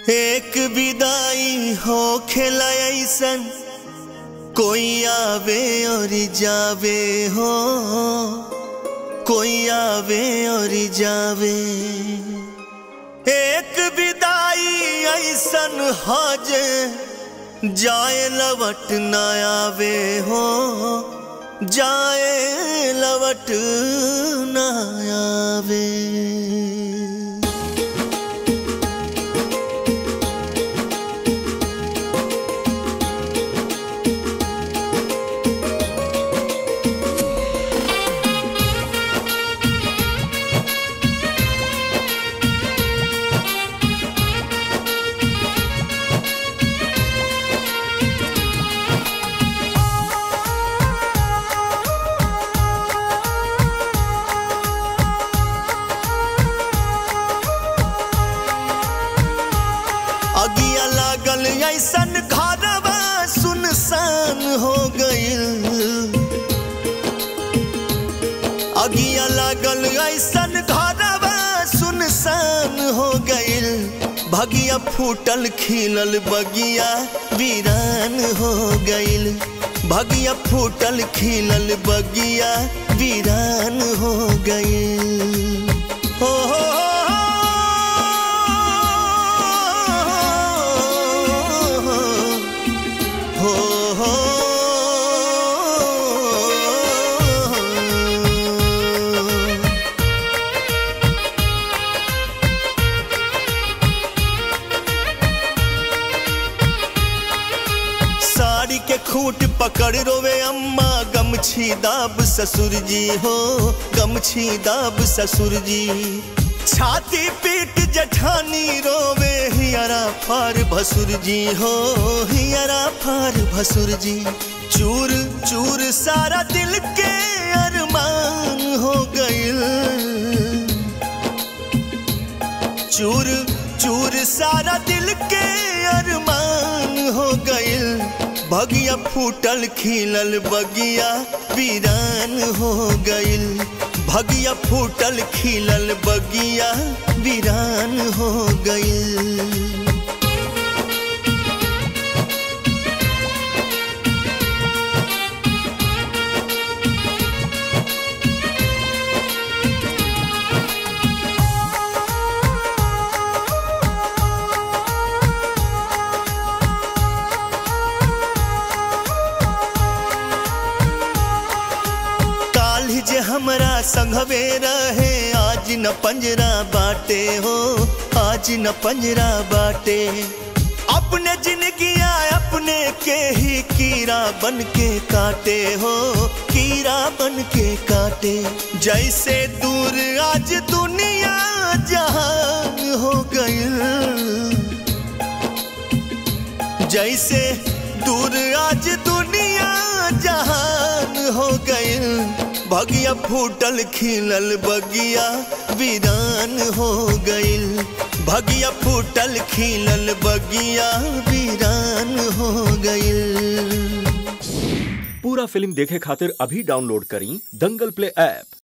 एक विदाई हो खेला ऐसन कोई आवे और जावे हो कोई आवे और जावे एक विदाई ऐसन हज जाए लवट न आवे हो जाए लवट न आवे अगिया लागल ऐसन घरवा सुनसान हो गइल अगिया लागल ऐसन घरवा सुनसान हो गइल भगिया फूटल खिलल बगिया वीरान हो गइल भगिया फूटल खिलल बगिया वीरान हो गइल हो हो हो हो साड़ी के खूंट पकड़ रोवे अम्मा गमछी दाब ससुर जी हो गमछी दाब ससुर जी छाती पीट जठानी रोवे हियरा फार भसुर जी हो हियरा फार भसुर जी चूर चूर सारा दिल के अरमान हो गइल चूर चूर सारा दिल के अरमान हो गइल बगिया फूटल खिलल बगिया वीरान हो गइल भगिया फूटल खिलल बगिया वीरान हो गइल काल्हि जे हमरा संघवे रहे आज न पंजरा बाटे हो आज न पंजरा बाटे अपने जिंदगिया अपने के ही कीड़ा बन के काटे हो कीड़ा बन के काटे जैसे दूर आज दुनिया जहान हो गई जैसे दूर आज दुनिया जहान हो गइल भगिया फूटल खिलल बगिया वीरान हो गइल भगिया फूटल खिलल बगिया वीरान हो गइल पूरा फिल्म देखे खातिर अभी डाउनलोड करी दंगल प्ले ऐप